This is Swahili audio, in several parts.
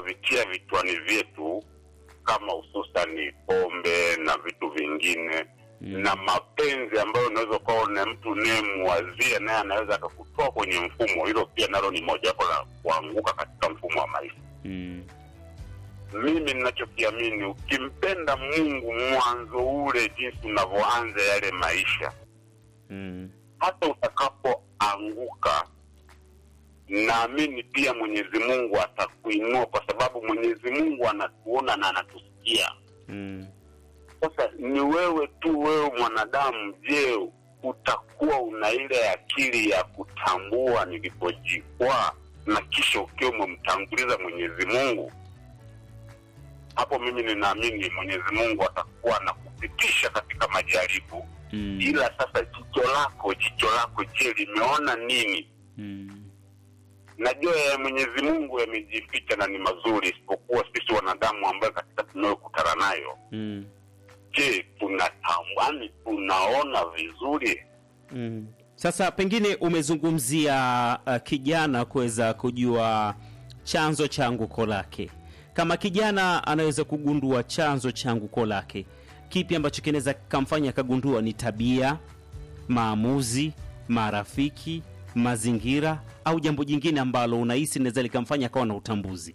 tunavitia vichwani vyetu kama hususani pombe na vitu vingine Mm. na mapenzi ambayo unaweza ukawa una mtu unayemwazia naye anaweza akakutoa kwenye mfumo. Hilo pia nalo ni mojawapo la kuanguka katika mfumo wa maisha. Mm. Mimi ninachokiamini, ukimpenda Mungu mwanzo ule, jinsi unavyoanza yale maisha, Mm. hata utakapoanguka, naamini pia Mwenyezi Mungu atakuinua, kwa sababu Mwenyezi Mungu anatuona na anatusikia. Mm. Sasa ni wewe tu, wewe mwanadamu, je, utakuwa una ile akili ya kutambua nilipojikwaa na kisha ukiwa umemtanguliza Mwenyezi Mungu? Hapo mimi ninaamini Mwenyezi Mungu atakuwa na kupitisha katika majaribu, Mm. ila sasa jicho lako, jicho lako, je, limeona nini? Mm. Najua ya Mwenyezi Mungu yamejificha na ni mazuri, isipokuwa sisi wanadamu ambayo katika tunayokutana nayo Mm. je tunatambani tunaona vizuri Mm. Sasa pengine umezungumzia uh, kijana kuweza kujua chanzo cha anguko lake. Kama kijana anaweza kugundua chanzo cha anguko lake, kipi ambacho kinaweza kamfanya akagundua? Ni tabia, maamuzi, marafiki, mazingira, au jambo jingine ambalo unahisi linaweza likamfanya akawa na utambuzi?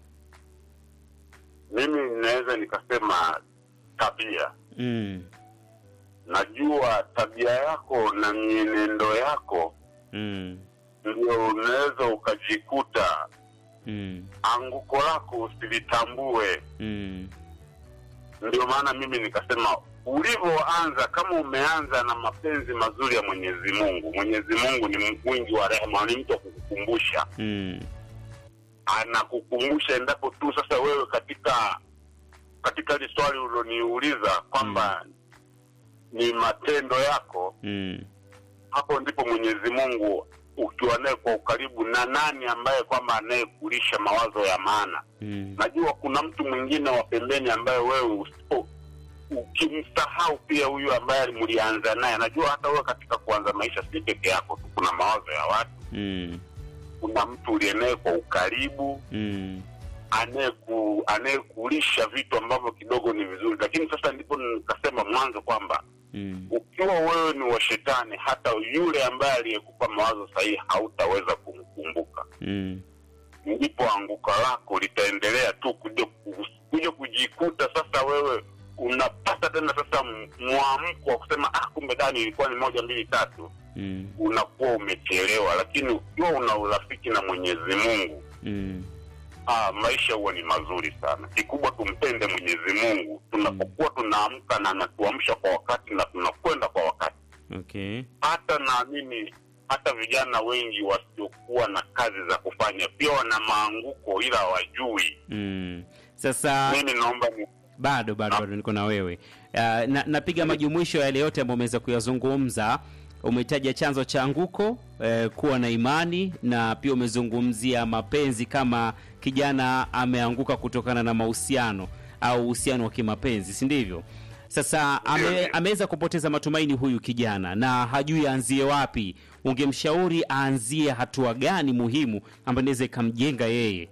mimi ninaweza nikasema tabia Mm. najua tabia yako na mienendo yako Mm. ndio unaweza ukajikuta Mm. anguko lako usilitambue Mm. ndio maana mimi nikasema ulivyoanza kama umeanza na mapenzi mazuri ya mwenyezi mungu mwenyezi mungu ni mwingi wa rehema ni mtu wa kukukumbusha Mm. anakukumbusha endapo tu sasa wewe katika katika hili swali uliloniuliza kwamba ni matendo yako Mm. hapo ndipo mwenyezi mungu ukiwa naye kwa ukaribu na nani ambaye kwamba anayekulisha mawazo ya maana Mm. najua kuna mtu mwingine wa pembeni ambaye wewe usipo ukimsahau pia huyu ambaye mlianza naye najua hata wewe katika kuanza maisha si peke yako tu kuna mawazo ya watu Mm. kuna mtu uliye naye kwa ukaribu Mm. anayeku anayekulisha vitu ambavyo kidogo ni vizuri lakini sasa ndipo nikasema mwanzo kwamba Mm. ukiwa wewe ni wa shetani hata yule ambaye aliyekupa mawazo sahihi hautaweza kumkumbuka Mm. ndipo anguka lako litaendelea tu kuja ku- kuja kujikuta sasa wewe unapata tena sasa m- mwamko wa kusema ah kumbe dani ilikuwa ni moja mbili tatu Mm. unakuwa umechelewa lakini ukiwa una urafiki na mwenyezi mungu Mm. ah, maisha huwa ni mazuri sana kikubwa tumpende mwenyezi mungu tunapokuwa tunaamka na anatuamsha kwa wakati na tunakwenda kwa wakati Okay. hata naamini hata vijana wengi wasiokuwa na kazi za kufanya pia wana maanguko ila hawajui Mm. Sasa mimi naomba ni bado bado bado niko na wewe uh, na, napiga majumuisho ya yale yote ambayo umeweza kuyazungumza umetaja chanzo cha anguko eh, kuwa na imani na pia umezungumzia mapenzi kama kijana ameanguka kutokana na mahusiano au uhusiano wa kimapenzi si ndivyo sasa ame, Ndio, ndio. ameweza kupoteza matumaini huyu kijana na hajui aanzie wapi ungemshauri aanzie hatua gani muhimu ambayo inaweza ikamjenga yeye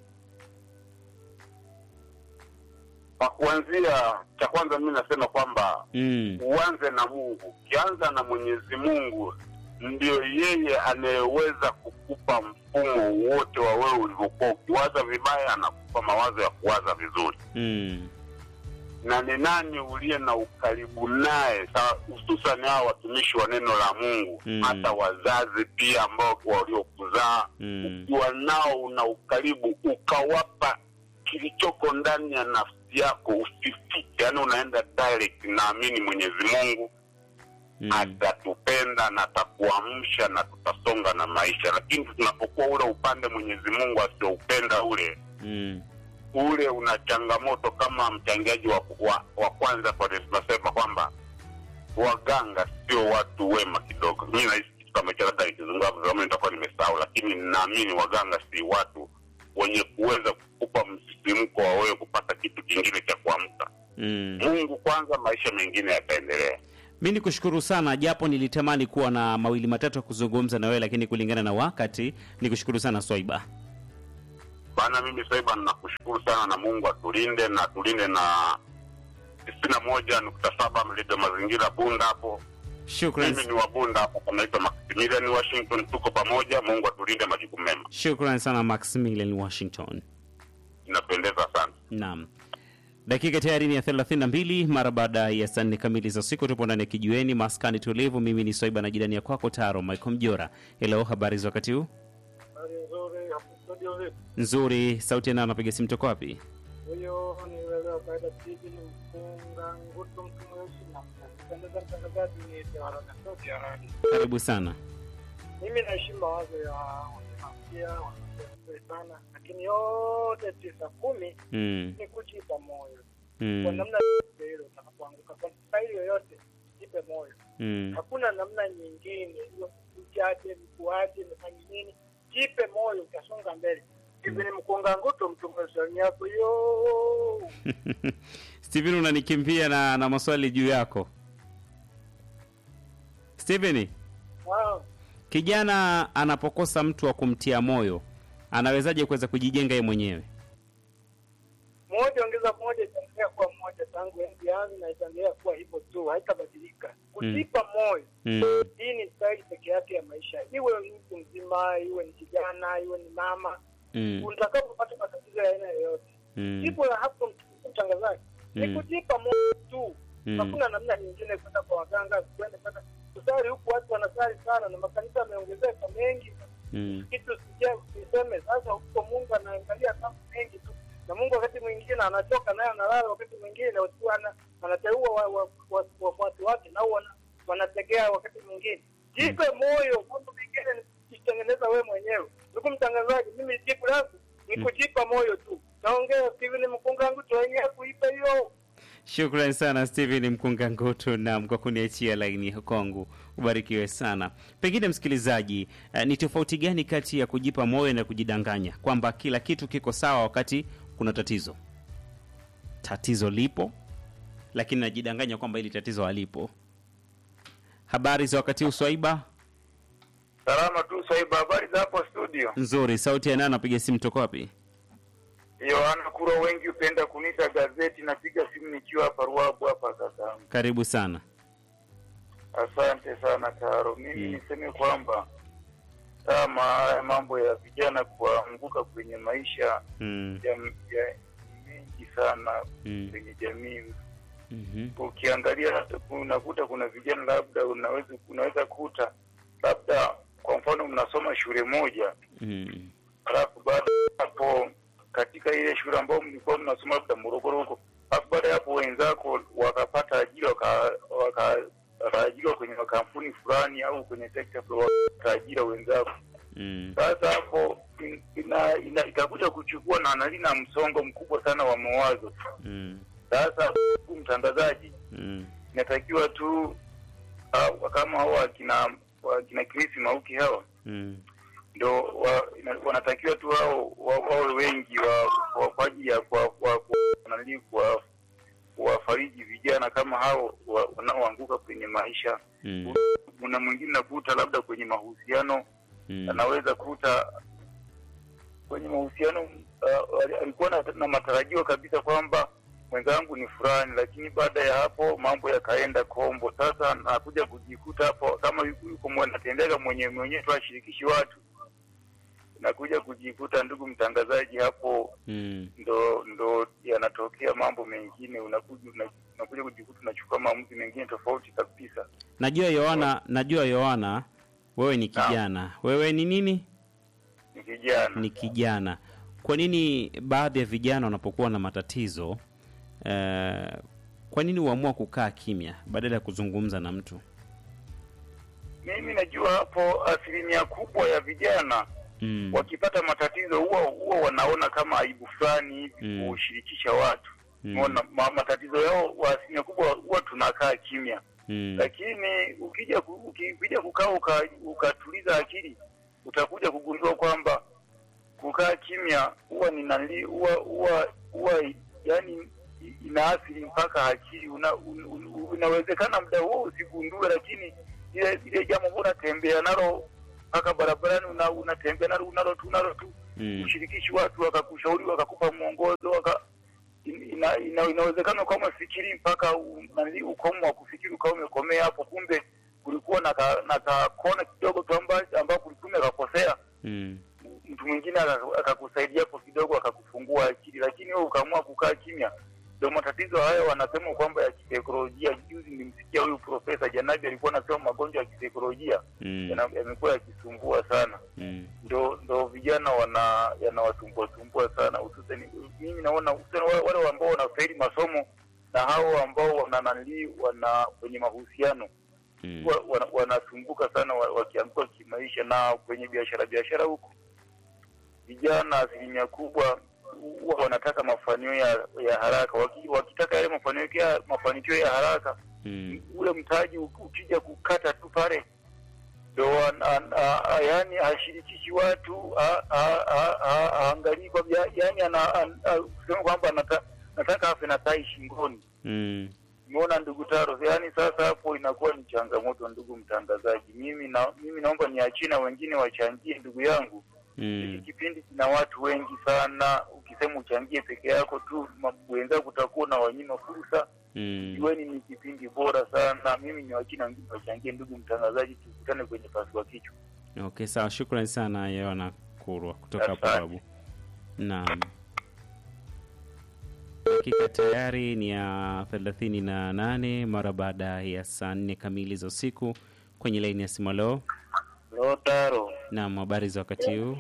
kwa kuanzia cha kwanza mi nasema kwamba mm. uanze na mungu ukianza na mwenyezi mungu ndio yeye anayeweza kukupa mfumo wote wa wewe ulivyokuwa ukiwaza vibaya anakupa mawazo ya kuwaza vizuri Mm. na ni nani uliye na ukaribu naye sa- hususan hao watumishi wa neno la mungu Mm. hata wazazi pia ambao waliokuzaa Mm. ukiwa nao una ukaribu ukawapa kilichoko ndani ya nafsi yako usifiche yaani unaenda direct naamini mwenyezi mungu Mm. atatupenda na atakuamsha na tutasonga na maisha lakini tunapokuwa ule upande mwenyezi mungu asioupenda ule Mm. ule una changamoto kama mchangiaji wa, wa, wa kwanza kwa tunasema kwamba waganga sio watu wema kidogo mi nahisi kitu kama hicho labda nikizungumza kama nitakuwa nimesahau lakini ninaamini waganga si watu wenye kuweza kukupa msisimko wa wewe kupata kitu kingine cha kuamka Mm. mungu kwanza maisha mengine yataendelea mi ni kushukuru sana japo nilitamani kuwa na mawili matatu ya kuzungumza na wewe lakini kulingana na wakati ni kushukuru sana swaiba Bana, mimi Swaiba nakushukuru sana na Mungu atulinde na tulinde na tisini na moja nukta saba mlido mazingira Bunda hapo. Shukran, Mimi ni wa Bunda hapo, kanaitwa Maximilian Washington. Tuko pamoja, Mungu atulinde, majukumu mema. shukran sana Maximilian Washington. Inapendeza sana. Naam, dakika tayari ni ya 32 mara baada ya saa nne kamili za usiku. Tupo ndani ya kijiweni maskani tulivu. Mimi ni Swaiba na jirani ya kwako Taro Michael Mjora. Hello, habari za wakati huu? Hali nzuri hapo studio vipi? Nzuri. Sauti nao napiga simu toko wapi? Huyo ni wewe wa kawaida TV ni mfunga ngutu mtu mweusi na mnapendeza mtangazaji ni Tewarana Sauti ya Radio. Karibu sana. Mimi naheshimu mawazo ya wanafia wanafia vizuri sana, lakini yote tisa kumi Mm, ni kujipa moyo kwa mm, namna yoyote ile utakapoanguka kwa staili yoyote, jipe moyo. mm. Hakuna namna nyingine, hiyo uchache mkuache nifanye nini, jipe moyo, utasonga mbele. Hivi ni mkunga ngutu mtu mweusi yako yo Steven unanikimbia na, na maswali juu yako. Steven, Wow. kijana anapokosa mtu wa kumtia moyo anawezaje kuweza kujijenga yeye mwenyewe? moja ongeza moja itaendelea kuwa moja tangu enzi yangu na itaendelea kuwa hivyo tu, haitabadilika. Kujipa moyo, Mm, hii ni staili peke yake ya maisha, iwe ni mtu mzima, iwe ni kijana, iwe ni mama. mm, Utakapopata matatizo ya aina yoyote, mm, jibu la hapo, mtangazaji, ni Mm. kujipa moyo tu. mm, Hakuna namna nyingine kwenda kwa waganga, kwenda kwenda kusali huku. Watu wanasali sana na makanisa yameongezeka mengi, mm, kitu sija usiseme sasa. Huko Mungu anaangalia mambo mengi tu, na Mungu wakati mwingine anachoka naye analala, wakati mwingine watu ana- anateua wa- wa- wa- wafuasi wake nao wana- wanategea wakati mwingine. Jipe moyo, mambo mengine ni kujitengeneza wewe mwenyewe. Ndugu mtangazaji, mimi jibu langu ni Mm. kujipa moyo tu. Naongea Steven Mkungangu tu wenyewe kuipa hiyo Shukran sana Steven Mkunga Ngutu nam kwa kuniachia laini kwangu, ubarikiwe sana. Pengine msikilizaji, uh, ni tofauti gani kati ya kujipa moyo na kujidanganya kwamba kila kitu kiko sawa wakati kuna tatizo? Tatizo lipo, lakini najidanganya kwamba hili tatizo halipo. Habari za wakati huu Swaiba? Salama tu Swaiba, habari za hapo studio? Nzuri. Sauti ya nani? Napiga simu toka wapi? Yohana Kuro, wengi hupenda kuniita gazeti. Napiga simu nikiwa hapa Ruabu hapa sasa. Karibu sana. Asante sana Taro. Mimi Mm. niseme kwamba kama haya mambo ya vijana kuanguka kwenye maisha Mm, ya, ya mengi sana mm, kwenye jamii. mhm, Ukiangalia hata unakuta kuna vijana labda unaweza unaweza kuta labda kwa mfano mnasoma shule moja mm, alafu baada ya hapo katika ile shule ambayo mlikuwa mnasoma labda Morogoro huko, alafu baada ya hapo wenzako wakapata ajira waka- waka- wakaajiriwa kwenye makampuni fulani au kwenye sekta fulani, wakaajira wenzako. mm, Sasa hapo in- ina, ina, itakuja kuchukua na analina msongo mkubwa sana wa mawazo. mm, Sasa ndugu mtangazaji, mm, inatakiwa tu uh, kama hao wakina wakina Chris Mauki hawa mm. ndo wa, ina- wanatakiwa tu wao wa- wawe wengi wa, wa, kwa ajili ya kwa kwa kwa nani kwa kuwafariji vijana kama hao wa- wanaoanguka kwenye maisha. Mm, Kuna mwingine nakuta labda kwenye mahusiano mm, anaweza kuta kwenye mahusiano uh, ali- alikuwa na, na matarajio kabisa kwamba mwenzangu ni fulani, lakini baada ya hapo mambo yakaenda kombo. Sasa nakuja kujikuta hapo kama yuko yuko mwe- anatendeka mwenye mwenyewe tu ashirikishi watu, nakuja kujikuta ndugu mtangazaji, hapo mm. ndo ndo yanatokea mambo mengine, unakuja una- unakuja kujikuta unachukua maamuzi mengine tofauti kabisa. Najua Yohana, najua Yohana, wewe ni Naam. kijana. Wewe ni nini? Ni kijana Ni kijana. Kwa nini baadhi ya vijana wanapokuwa na matatizo eh, kwa nini huamua kukaa kimya badala ya kuzungumza na mtu? mimi najua hapo asilimia kubwa ya vijana Mm. wakipata matatizo huwa huwa wanaona kama aibu fulani hivi Mm. kushirikisha watu Mm. umeona ma, matatizo yao wa asilimia kubwa huwa tunakaa kimya Mm. lakini ukija ku- uki- ukija kukaa uka, ukatuliza akili utakuja kugundua kwamba kukaa kimya huwa ni nali huwa huwa huwa yani inaathiri mpaka akili una, un, un, unawezekana muda huo usigundue lakini ile ile jambo ambalo unatembea nalo mpaka barabarani una, unatembea nalo unalo tu unalo tu Mm. ushirikishi watu wakakushauri wakakupa mwongozo waka ina, ina, inawezekana ukawa umefikiri mpaka u- nani, ukomo wa kufikiri ukawa umekomea hapo, kumbe kulikuwa na ka- na kakona kidogo tu amba- ambao kulikuwa umekakosea Mm. mtu mwingine aka- akakusaidia hapo kidogo akakufungua akili, lakini wewe ukaamua kukaa kimya. Ndio matatizo hayo wanasema kwamba ya kisaikolojia. Juzi nilimsikia huyu Profesa Janabi alikuwa anasema magonjwa ya kisaikolojia Mm. yana- yamekuwa yakisumbua sana Mm. ndo ndo vijana wana yanawasumbua sumbua sana hususani mimi naona hususani wale, wale ambao wanafeli masomo na hao ambao wana nani wana kwenye mahusiano Mm. wa- wana- wanasumbuka sana wa- wakianguka kimaisha na kwenye biashara biashara huko vijana asilimia kubwa huwa wanataka mafanikio ya, ya haraka Waki, wakitaka yale mafanikio ya, mafanikio ya haraka Mm. ule mtaji u- ukija kukata tu pale ndo an- an- a- a- yani hashirikishi watu a- a- a- a- haangalii kwa ya- yani ana- an- a- kusema kwamba anata- nataka afe na tai shingoni Mm. umeona ndugu Taro yani sasa hapo inakuwa ni changamoto ndugu mtangazaji mimi na mimi naomba niachie na wengine wachangie ndugu yangu hiki Mm. kipindi kina watu wengi sana ukisema uchangie peke yako tu ma- wenzako utakuwa na wanyima fursa Mm. Jueni ni kipindi bora sana. Mimi ni wakina wengine wachangie, ndugu mtangazaji, tukutane kwenye pasua kichwa. Okay, sawa. Shukrani sana Yohana Kurwa kutoka hapo Asante. Babu. Naam. Dakika tayari ni ya thelathini na nane mara baada ya saa nne kamili za usiku kwenye laini ya simu. Leo Lotaro, naam, habari za wakati huu?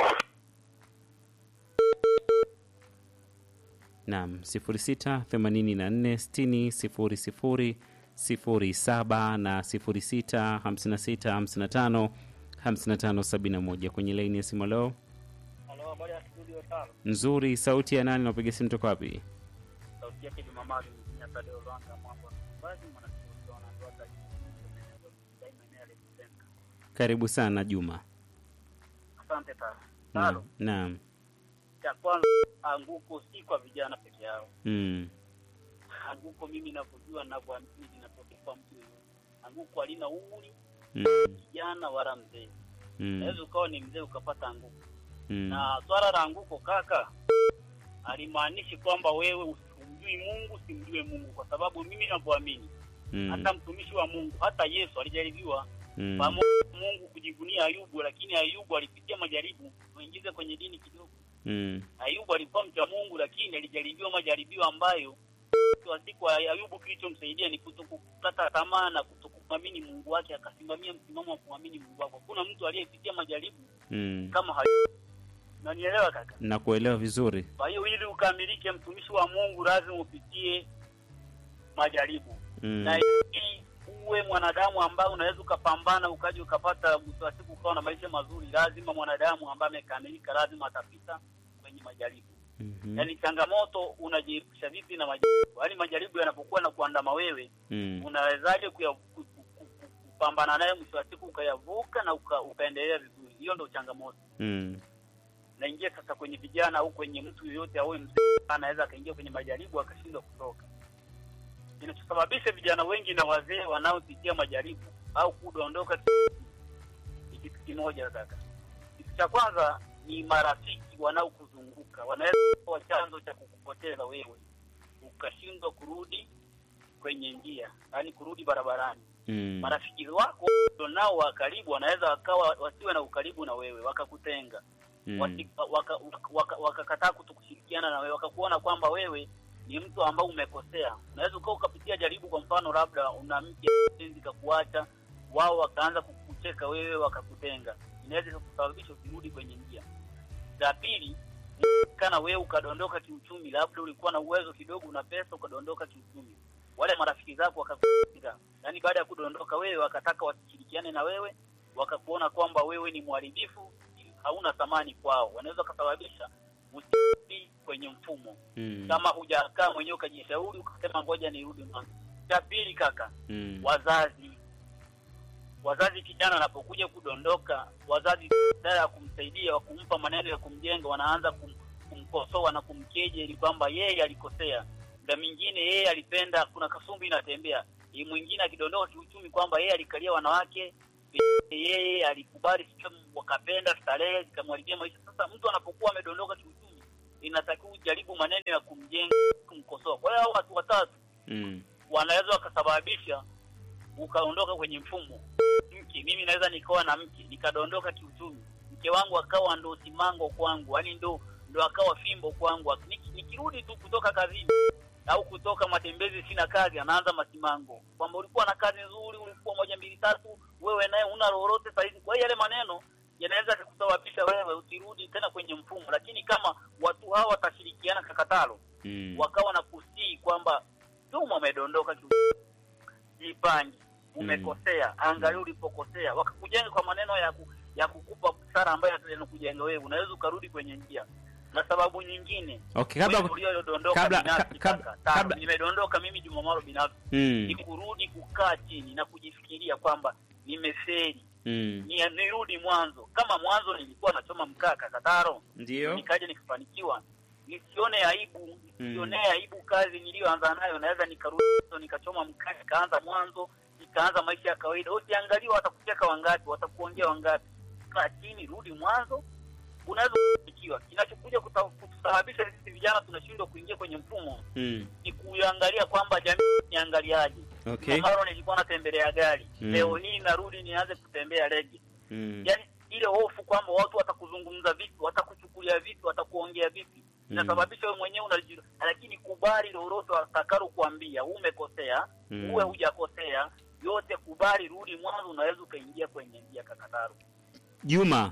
Naam, sifuri sita themanini na nne sitini sifuri sifuri sifuri saba na sifuri sita hamsini na sita hamsini na tano hamsini na tano sabini na moja kwenye laini ya simu. Leo Halo, habari ya studio tano. nzuri, sauti ya nani? Napiga simu toka wapi? Sauti yake Jumamali Mkinya Tadeo Lwanga mambo basi mwanasiasa wanatoa daima eneo alipotenga. Karibu sana Juma. Asante sana. Naam, Halo, naam. cha kwanza anguko si kwa vijana peke yao. Mm, Anguko mimi ninavyojua ninavyoamini linatokea kwa mtu yeyote. Anguko halina umri, mm, kijana wala mzee. mm, Unaweza ukawa ni mzee ukapata anguko. mm, Na swala la anguko kaka, alimaanishi kwamba wewe usimjui Mungu, simjue Mungu, kwa sababu mimi ninavyoamini mm, hata mtumishi wa Mungu, hata Yesu alijaribiwa mm, pamoja na Mungu kujivunia Ayubu, lakini Ayubu alipitia majaribu. Tuingize kwenye dini kidogo. mm, Ayubu alikuwa mcha Mungu, lakini alijaribiwa majaribio ambayo mwisho wa siku Ayubu kilichomsaidia ni kutokukata tamaa na kutokumwamini Mungu wake, akasimamia msimamo wa kuamini Mungu wake. Hakuna mtu aliyepitia majaribu mm. kama Ayubu. Unanielewa kaka? Nakuelewa vizuri. Kwa hiyo ili ukamilike mtumishi wa Mungu lazima upitie majaribu Mm, na ili uwe mwanadamu ambaye unaweza ukapambana ukaja ukapata mwisho wa siku ukawa na maisha mazuri, lazima mwanadamu ambaye amekamilika lazima atapita kwenye majaribu. mhm, Yaani changamoto unajiepusha vipi na majaribu? Yaani majaribu yanapokuwa na kuandama wewe, mm, unawezaje kuya- ku- ku- ku- ku- kupambana naye mwisho wa siku ukayavuka na uka, ukaendelea vizuri? Hiyo ndio changamoto. mm, Naingia sasa kwenye vijana au kwenye mtu yeyote awe mzee, anaweza akaingia kwenye majaribu akashindwa kutoka. Kinachosababisha vijana wengi na wazee wanaopitia majaribu au kudondoka ni kitu kimoja kaka. Kitu cha kwanza ni marafiki wanaokuzunguka, wanaweza kuwa chanzo cha kukupoteza wewe, ukashindwa kurudi kwenye njia, yaani kurudi barabarani. mm, Marafiki wako nao wa karibu wanaweza wakawa wasiwe na ukaribu na wewe, wakakutenga mm, wakakataa waka, waka, waka, wakakataa kutokushirikiana na wewe, wakakuona kwamba wewe ni mtu ambao umekosea. Unaweza ukawa ukapitia jaribu, kwa mfano labda una mke penzi kakuacha, wao wakaanza kukucheka wewe, wakakutenga, inaweza kusababisha usirudi kwenye njia. La pili, kana wewe ukadondoka kiuchumi, labda ulikuwa na uwezo kidogo, una pesa, ukadondoka kiuchumi, wale marafiki zako wakakutenga, yaani baada ya kudondoka wewe, wakataka wasishirikiane na wewe, wakakuona kwamba wewe ni mharibifu hauna thamani kwao, wanaweza kusababisha usirudi kwenye mfumo mm, kama hujakaa mwenyewe ukajishauri ukasema ngoja nirudi mwanzo. Cha pili kaka, mm, wazazi wazazi, kijana anapokuja kudondoka, wazazi badala ya kumsaidia wa kumpa maneno ya kumjenga, wanaanza kum, kumkosoa na kumkejeli kwamba yeye alikosea. Muda mwingine yeye alipenda, kuna kasumbi inatembea, Yeye mwingine akidondoka kiuchumi kwamba yeye alikalia wanawake yeye alikubali, sio wakapenda starehe zikamharibia maisha. Sasa mtu anapokuwa amedondoka kiuchumi, inatakiwa ujaribu maneno ya kumjenga, kumkosoa. Kwa hiyo hao watu watatu Mm. wanaweza wakasababisha ukaondoka kwenye mfumo. Mke, mimi naweza nikawa na mke nikadondoka kiuchumi, mke wangu akawa ndo simango kwangu, yani ndo ndo akawa fimbo kwangu. Niki- Nikirudi tu kutoka kazini au kutoka matembezi, sina kazi, anaanza masimango kwamba ulikuwa na kazi nzuri, ulikuwa moja mbili tatu, wewe naye una lolote saizi. Kwa hiyo yale maneno yanaweza kukusababisha wewe usirudi tena kwenye mfumo, lakini kama watu hawa watashirikiana kakatalo Mm. wakawa na kusii kwamba Juma umedondoka kiu- jipange, umekosea, angalia ulipokosea, wakakujenga kwa maneno ya ku, ya kukupa busara ambayo yanakujenga wewe, unaweza ukarudi kwenye njia. Na sababu nyingine Okay, kabla wewe uliodondoka kabla- binafsi ka- kabla- kaka, tano, kabla- nimedondoka mimi Juma Maro binafsi mm. ni kurudi kukaa chini na kujifikiria kwamba nimefeli, Mm. ni nirudi mwanzo. Kama mwanzo nilikuwa nachoma mkaa kakataro Ndio. nikaja nikafanikiwa, nisione aibu, nisionee aibu kazi niliyoanza nayo. Naweza nikarudi mwanzo, nikachoma mkaa, nikaanza mwanzo, nikaanza maisha ya kawaida. Usiangalie watakucheka wangapi, watakuongea wangapi. Kaa chini, rudi mwanzo, unaweza kufanikiwa. Kinachokuja kuta- kutusababisha sisi vijana tunashindwa kuingia kwenye mfumo Mm. ni kuangalia kwamba jamii niangaliaje. Okay. Maro nilikuwa natembelea gari Mm. leo hii narudi nianze kutembea rege Mm. yani ile hofu kwamba watu watakuzungumza vipi, watakuchukulia vipi, watakuongea vipi, inasababisha wewe mwenyewe unaji, lakini kubali lolote watakalo kuambia, umekosea Mm. uwe hujakosea, yote kubali, rudi mwanzo, unaweza ukaingia kwenye njia kakataru. Juma,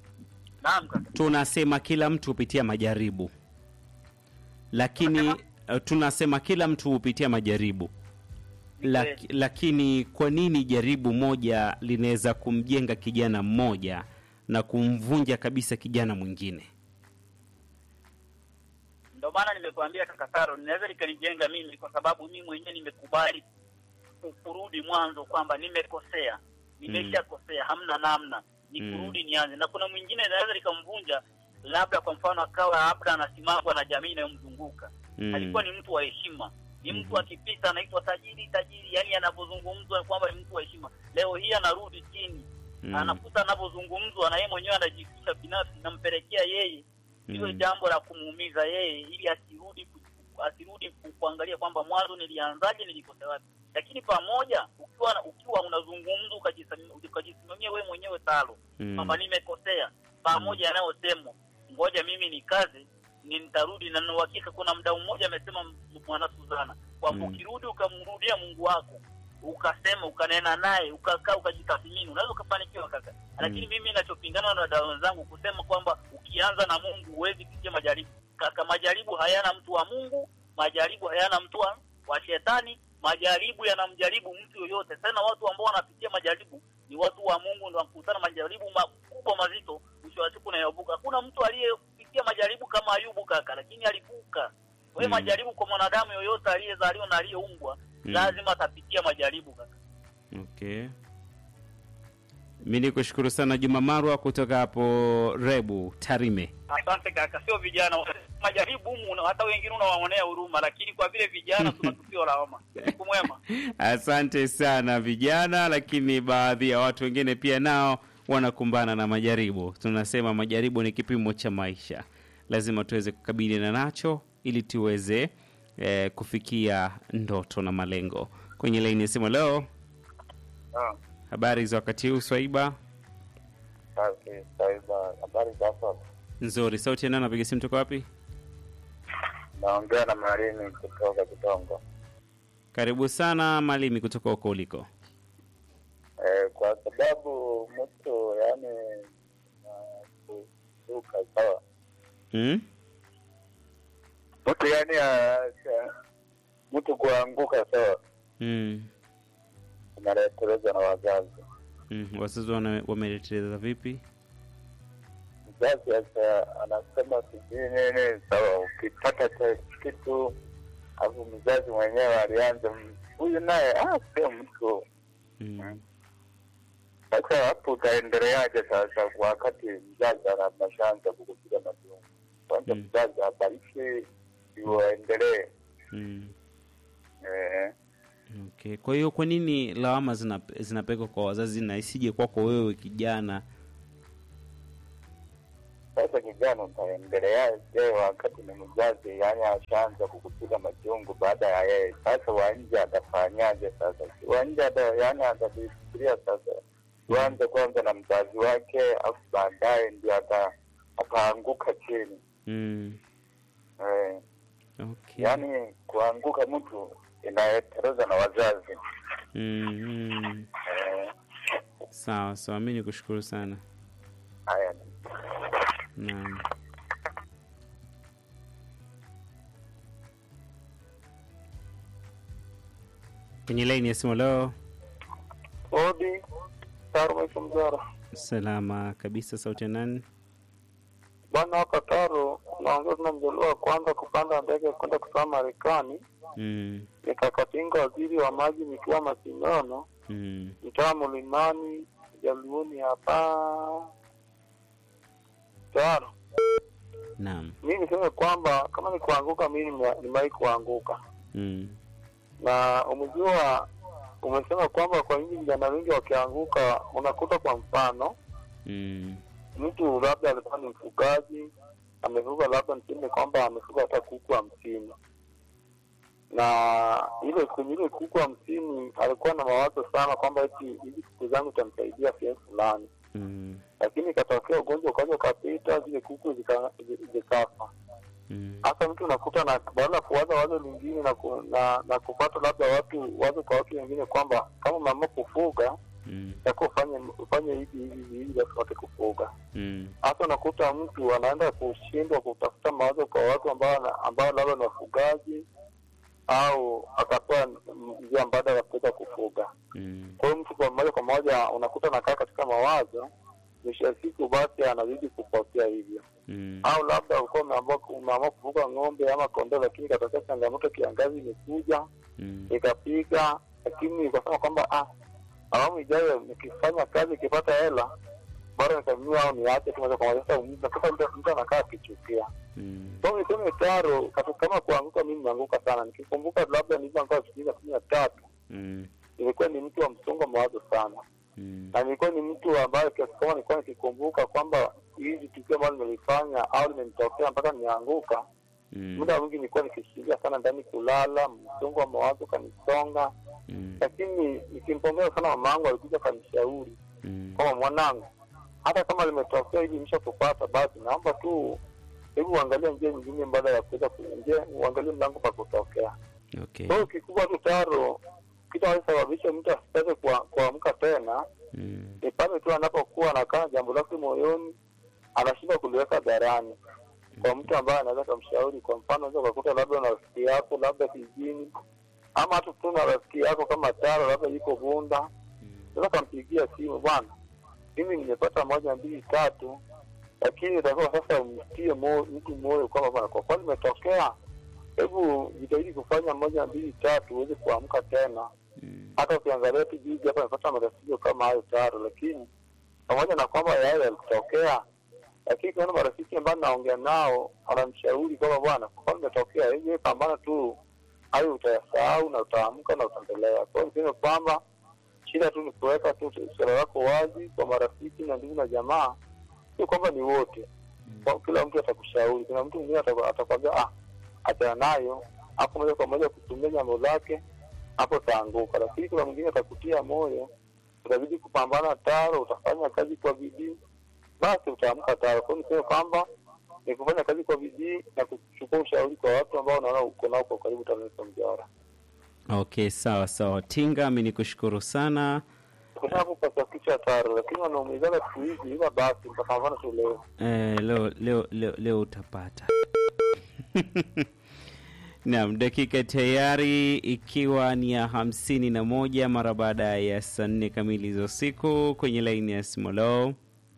Naam kaka. tunasema kila mtu hupitia majaribu, lakini uh, tunasema kila mtu hupitia majaribu Lak, lakini kwa nini jaribu moja linaweza kumjenga kijana mmoja na kumvunja kabisa kijana mwingine? Ndio maana nimekuambia kakataro, ninaweza likanijenga mimi kwa sababu mimi mwenyewe nimekubali ku- kurudi mwanzo kwamba nimekosea, nimeshakosea, hamna namna, ni Mm. kurudi nianze. Na kuna mwingine inaweza likamvunja, labda kwa mfano akawa labda anasimamwa na jamii inayomzunguka Mm. alikuwa ni mtu wa heshima, ni mtu Mhm. akipita anaitwa tajiri tajiri, yani anavyozungumzwa kwamba ni mtu wa heshima. Leo hii anarudi chini, Mm. anakuta anavyozungumzwa na yeye mwenyewe anajihusisha binafsi, nampelekea yeye iwe Mm. jambo la kumuumiza yeye, ili asirudi ku- asirudi ku- kuangalia kwamba mwanzo nilianzaje, nilikosea wapi. Lakini pamoja ukiwa ukiwa unazungumza ukajisimamia ukajisimamia wewe mwenyewe talo Mm. kwamba nimekosea, pamoja yanayosemwa, ngoja mimi ni kazi ni nitarudi, na nina uhakika kuna mdau mmoja amesema m- mwana Suzana kwamba Mm. ukirudi ukamrudia Mungu wako ukasema ukanena naye ukakaa ukajitathmini, unaweza ukafanikiwa kaka. Lakini mimi ninachopingana na wadau wenzangu kusema kwamba ukianza na Mungu huwezi kupitia majaribu. Kaka, majaribu hayana mtu wa Mungu, majaribu hayana mtu wa, wa shetani, majaribu yanamjaribu mtu yoyote. Tena watu ambao wanapitia majaribu ni watu wa Mungu, ndio wakutana majaribu makubwa mazito, mwisho wa siku nayavuka. Hakuna mtu aliyepitia majaribu kama Ayubu kaka, lakini alivuka. Kwa hiyo Mm. majaribu kwa mwanadamu yoyote aliyezaliwa na aliyeumbwa Mm. lazima atapitia majaribu kaka. Okay. Mi ni kushukuru sana Juma Marwa kutoka hapo Rebu Tarime. Asante kaka, sio vijana majaribu humu, na hata wengine unawaonea huruma, lakini kwa vile vijana tunatupia lawama. Siku mwema. Asante sana vijana, lakini baadhi ya watu wengine pia nao wanakumbana na majaribu. Tunasema majaribu ni kipimo cha maisha, lazima tuweze kukabiliana nacho ili tuweze eh, kufikia ndoto na malengo. Kwenye laini ya simu leo, Ah, habari za wakati huu Swaiba? safi, Saiba, habari za sasa? Nzuri. Sauti ya nani? Napiga simu toka wapi? Naongea na Marini kutoka Kitongo. Karibu sana Malimi, kutoka huko uliko. Eh, kwa sababu mtu yani kusuka sawa, mm? mtu yani ah, mtu kuanguka sawa, Mm. unaletelezwa na wazazi. Mm. Wazazi wana- wameleteleza vipi? Mzazi sasa anasema sijui nini, sawa, ukipata cha kitu alafu mzazi mwenyewe alianza "Mm, huyu naye ah, sio mtu mm. Sasa hapo utaendeleaje sasa, wakati mzazi anashaanza kukupiga majungu? Kwanza Mm. mzazi abariki ndio aendelee. Mm. Eh, Okay. Kwa hiyo kwa nini lawama zina, zinapelekwa kwa wazazi na isije kwako wewe kijana? Sasa kijana utaendeleaje wakati ni mzazi, yani ashaanza kukupiga majungu baada ya yeye. Sasa wa nje atafanyaje? Sasa Si wa nje ata, yani atavifikiria sasa, tuanze kwanza na mzazi wake, afu baadaye ndio ata ataanguka chini Mm. eh. Okay. Yani kuanguka mtu inayetereza na wazazi Mm, mm. eh. Sawa sawa, mi nikushukuru sana. Haya, Naam. Kwenye laini ya simu leo, Odi Taro Mzara salama kabisa. Sauti ya nani? bwana, hapa Taro naongea tuna mjaliwa wa kwanza kupanda ndege kwenda kusoma Marekani, Mm, nikakatinga waziri wa maji nikiwa Masinono, mm, mtaa Mlimani, Jaluoni hapa Taro. naam. Mi niseme kwamba kama ni kuanguka, mi nime- nimewahi kuanguka, Mm, na umejua, umesema kwamba kwa nini vijana wengi wakianguka, unakuta kwa mfano mm, mtu labda alikuwa ni mfugaji amefuga labda niseme kwamba amefuga hata kuku hamsini na ile kwenye ile kuku hamsini alikuwa na mawazo sana kwamba eti hizi kuku zangu itamsaidia sehemu fulani mm, lakini ikatokea ugonjwa ukaja ukapita zile kuku zika- zi- zikafa mm, hasa mtu unakuta na baada ya kuwaza wazo lingine na, ku, na, na kupata labda watu wazo kwa watu wengine kwamba kama umeamua kufuga mm, takuwa ufanye ufanye hivi hivi hivi ili watu kufuga mm, hasa unakuta mtu anaenda kushindwa kutafuta mawazo kwa watu ambao ambao labda ni wafugaji au akapewa njia mbadala ya kuweza kufuga. mm, Kwa hiyo mtu kwa moja kwa moja unakuta anakaa katika mawazo, mwisho wa siku basi anazidi kupotea hivyo. mm, Au labda ulikuwa umeamua umeamua kufuga ng'ombe ama kondoo, lakini ikatokea changamoto, kiangazi imekuja mm, ikapiga, lakini ukasema kwamba ah, awamu ijayo nikifanya kazi ikipata hela bora nikanunua au niache tu moja kwa moja. Sasa unakuta mtu mtu anakaa akichukia. mm, So niseme taro kati- kama kuanguka, mimi nimeanguka sana. Nikikumbuka labda nilivyoanguka elfu mbili na kumi na tatu mm, nilikuwa ni mtu wa msongo wa mawazo sana, mm, na nilikuwa ni mtu ambaye kiasi kama nilikuwa nikikumbuka kwamba hizi tukio ambalo nimelifanya au limenitokea mpaka nimeanguka, mm, muda mwingi nilikuwa nikishikilia sana ndani kulala, msongo wa mawazo kanisonga. mm, Lakini nikimpongeza sana mama yangu, alikuja kanishauri mm, kwamba mwanangu, hata kama limetokea hivi imesha kupata, basi naomba tu hebu uangalie njia nyingine mbadala ya kuweza kuingia, uangalie mlango pa kutokea. okay. Kwa hiyo kikubwa tu taro, kitu anachosababisha mtu asitake kua- kuamka tena Mm, ni pale tu anapokuwa anakaa jambo lake moyoni, anashindwa kuliweka hadharani kwa mtu ambaye anaweza kumshauri. Kwa mfano, unaweza ukakuta labda na rafiki yako labda kijijini, ama hata tu na rafiki yako kama Taro labda yuko Bunda, mm, unaweza kampigia simu, bwana, mimi nimepata moja mbili tatu, lakini utakuwa sasa umtie moyo mtu moyo kwamba bwana, kwa kweli imetokea, hebu jitahidi kufanya moja mbili tatu uweze kuamka tena. mm, Hata ukiangalia tu juzi hapa amepata matatizo kama hayo Taro, lakini pamoja na kwamba yale yalitokea, lakini kuna marafiki ambao naongea nao wanamshauri kwamba bwana, kwa kweli imetokea hivi, wewe pambana tu, hayo utayasahau na utaamka na utaendelea. Kwa hiyo niseme kwamba shida tu ni kuweka tu suala lako wazi kwa marafiki na ndugu na jamaa, sio kwamba ni wote kwa kila mtu atakushauri. Kuna mtu mwingine ataku- atakwambia ah, achana nayo, hapo moja kwa moja kutumia jambo lake, hapo utaanguka. Lakini kuna mwingine atakutia moyo, utabidi kupambana Taro, utafanya kazi kwa bidii, basi utaamka Taro. Kwa hiyo niseme kwamba ni kufanya kazi kwa bidii na kuchukua ushauri kwa watu ambao unaona uko nao kwa karibu TANESCO Mjawara. okay, sawa sawa. Tinga, mi nikushukuru sana. Kutaka kupata kichwa Taro, lakini wanaumizana siku hizi, ila basi mtapambana tu leo. Eh, leo, leo, leo, leo utapata Naam, dakika tayari ikiwa ni ya hamsini na moja mara baada ya saa nne kamili za usiku kwenye laini ya Simolo.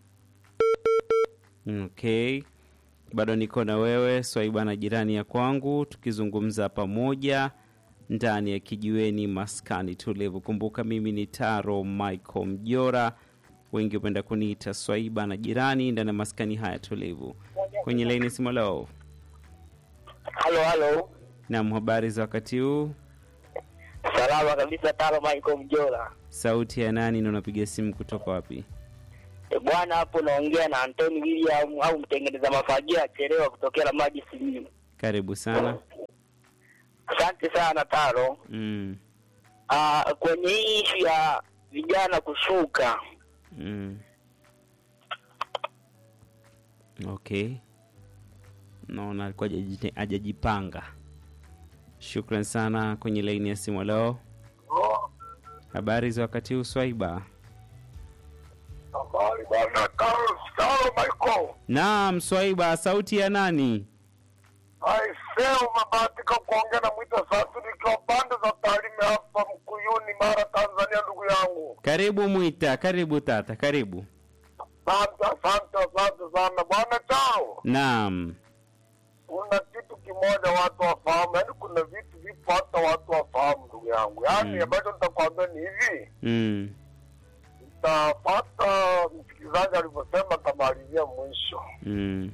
Okay, bado niko na wewe Swaiba na jirani ya kwangu, tukizungumza pamoja ndani ya kijiweni maskani tulivu. Kumbuka mimi ni Taro Michael Mjora, wengi hupenda kuniita Swaiba na jirani ndani ya maskani haya tulivu. Kwenye laini ya Simolo. Halo, halo, Naam, habari za wakati huu? Salama kabisa, Taro Michael Mjola. Sauti ya nani na unapiga simu kutoka wapi? E bwana, hapo naongea na Anthony William au mtengeneza mafagio achelewa kutokea la maji Simiyu. Karibu sana. Asante sana Taro. Mm. Ah, kwenye hii ishu ya vijana kushuka, Mm. Okay. Naona alikuwa hajajite- hajajipanga. Shukran sana kwenye laini ya simu leo. Habari za wakati huu Swaiba? Habari bwana Carlos Carlo Michael. Naam, Swaiba, sauti ya nani? Aisee, umebahatika kuongea na Mwita Satu nikiwa pande za Tarime hapa Mkuyuni, Mara, Tanzania, ndugu yangu. Karibu Mwita, karibu tata, karibu. Asante, asante, asante sana bwana Chao. Naam. Kuna kitu kimoja watu wafahamu, yaani kuna vitu vipo hata watu wafahamu, ndugu yangu. Yaani Mm. ambacho nitakwambia ni hivi, Mm. nitapata msikilizaji alivyosema, tamalizia mwisho. Mm.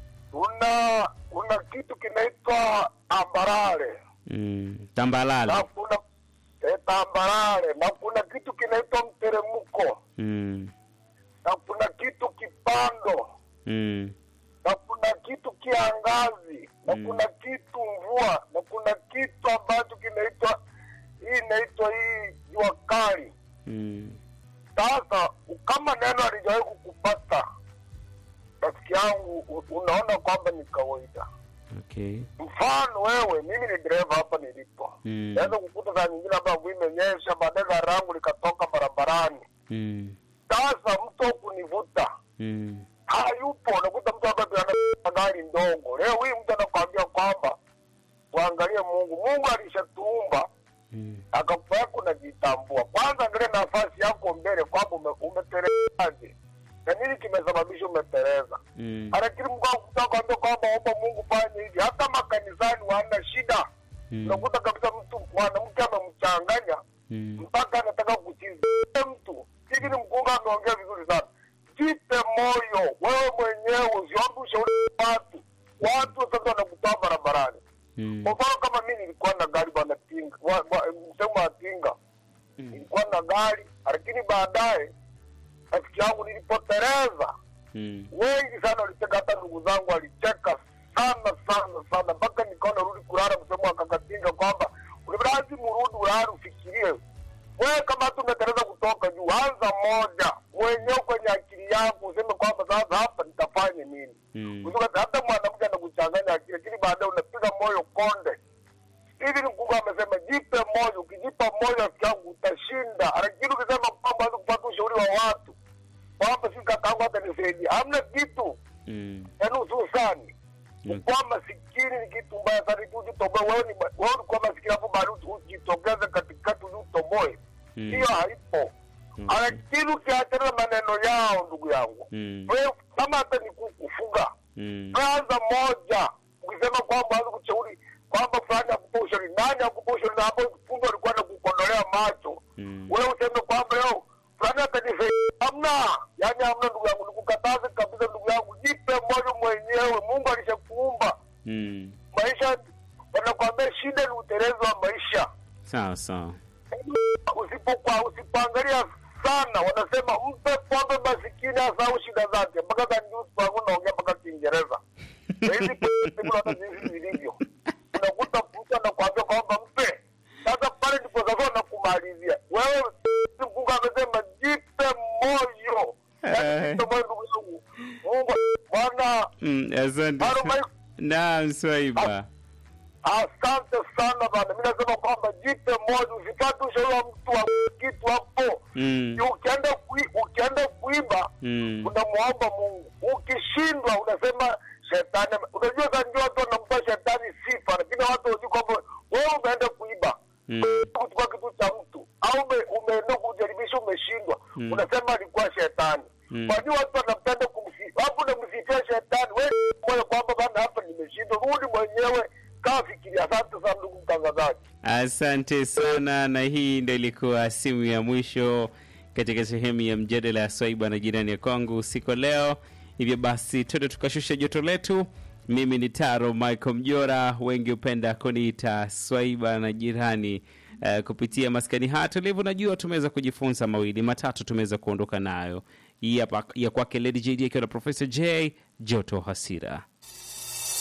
Kuna kuna kitu kinaitwa ambarare Mm. na Tambalala. kuna eh, tambarare na kuna kitu kinaitwa mteremko Mm. na kuna kitu kipando Mm. na kuna kitu kiangazi na Mm. kuna kitu mvua na kuna kitu ambacho kinaitwa hii inaitwa hii jua kali. Mm. Sasa kama neno alijawahi kukupata rafiki yangu, u- unaona kwamba ni kawaida. Okay. Mfano wewe, mimi ni dereva hapa nilipo, Mm. naweza kukuta saa nyingine hapa mvua imenyesha, baadaye gari langu likatoka barabarani. Mm. Sasa mtu wa kunivuta Mm. hayupo, unakuta mtu hapa ana gari ndogo. Leo hii mtu anakwambia kwamba tuangalie Mungu. Mungu alishatuumba Mm. akakupa unajitambua. Kwanza angalia nafasi yako mbele kwamba ume, umetelezaje na nini kimesababisha umeteleza. Mm. Lakini Mungu akutaka kwambia kwamba omba Mungu fanye hivi. Hata makanisani wana shida, Mm. unakuta kabisa mtu mwanamke amemchanganya Mm. mpaka anataka kuchizia mtu. Hivi ni mkunga ameongea vizuri sana. Jipe moyo wewe mwenyewe, usiombe ushauri wa watu. Watu sasa wanakutoa barabarani. Mm. Kwa mfano kama mimi nilikuwa na gari bwana tinga, wa- wa- msemo wa tinga, Mm. nilikuwa na gari, lakini baadaye rafiki yangu nilipoteleza, Mm. wengi sana waliteka, hata ndugu zangu walicheka sana sana sana, mpaka nikaona rudi kulala, msemo wa kakatinga kwamba lazima urudi ulale ufikirie wewe kama tu umeteleza kutoka juu, anza moja mwenyewe kwenye akili yako, useme kwamba sasa hapa nitafanye nini? Mm. Kutoka hata mwanamke anakuchanganya akili, lakini baadaye unapiga moyo konde. Hivi ni Mungu amesema jipe moyo, ukijipa moyo rafiki yangu utashinda. Lakini ukisema kwamba hawezi kupata ushauri wa watu kwamba si kakaangu hata nisaidia, hamna kitu Mm. yaani hususani Mm. kuwa masikini ni kitu mbaya sana. Tu ujitoboe wewe, ni wewe ulikuwa masikini hapo, baadaye ujitokeze katikati uje utoboe, Mm. hiyo haipo. Okay. Lakini ukiachana na maneno yao, ndugu yangu, Mm. wewe kama hata ni kukufuga Mm. kwanza moja ukisema kwamba hawezi kushauri kwamba fulani akupa ushauri, nani akupa ushauri? Na hapo kumbe alikuwa na kukondolea macho, Mm. wewe useme kwamba leo fulani atanisaidia. Hamna, yani hamna, ndugu yangu, nikukataze kabisa, ndugu yangu, jipe moyo mwenyewe. Mungu alishakuumba Mm. maisha, wanakwambia shida ni utelezi wa maisha. Sawa sawa. Usipokuwa usipoangalia sana, wanasema mpe pombe masikini asahau shida zake. Mpaka kanjusi naongea mpaka Kiingereza Na hizi pesa hata jinsi zilivyo, unakuta mtu anakuambia kwamba mpe. Sasa pale ndipo sasa wanakumalizia wewe. Mungu amesema jipe moyo, Yaani jipe moyo ndugu yangu. Mungu Bwana, Mm. Asante. Halo, sa- Mike. Naam, Swaiba. asante sana bana. Mimi nasema kwamba jipe moyo, usipate ushauri wa mtu wa kitu hapo Mm. ukienda kui, ukienda kuiba Mm. unamwomba Mungu. Ukishindwa unasema shetani. Unajua sasa ndio watu wanampa shetani sifa, lakini watu wajui kwamba wewe umeenda kuiba Mm. kuchukua kitu cha mtu au ume, umeenda kujaribisha umeshindwa, Mm. unasema alikuwa shetani. Mm. Kwa nini watu wanapenda kumsifu? Hapo unamsifia shetani, wewe moyo kwamba bana, hapa nimeshindwa. Rudi mwenyewe, kaa fikiria. Asante sana ndugu mtangazaji. Asante sana, na hii ndo ilikuwa simu ya mwisho katika sehemu ya mjadala ya Swaiba na jirani ya kwangu usiku wa leo. Hivyo basi, twende tukashusha joto letu. Mimi ni Taro Michael Mjora, wengi hupenda kuniita Swaiba na jirani eh, kupitia maskani haya tulivu. Najua tumeweza kujifunza mawili matatu, tumeweza kuondoka nayo. Hii hapa ya kwake Lady JD akiwa na Professor J Joto Hasira.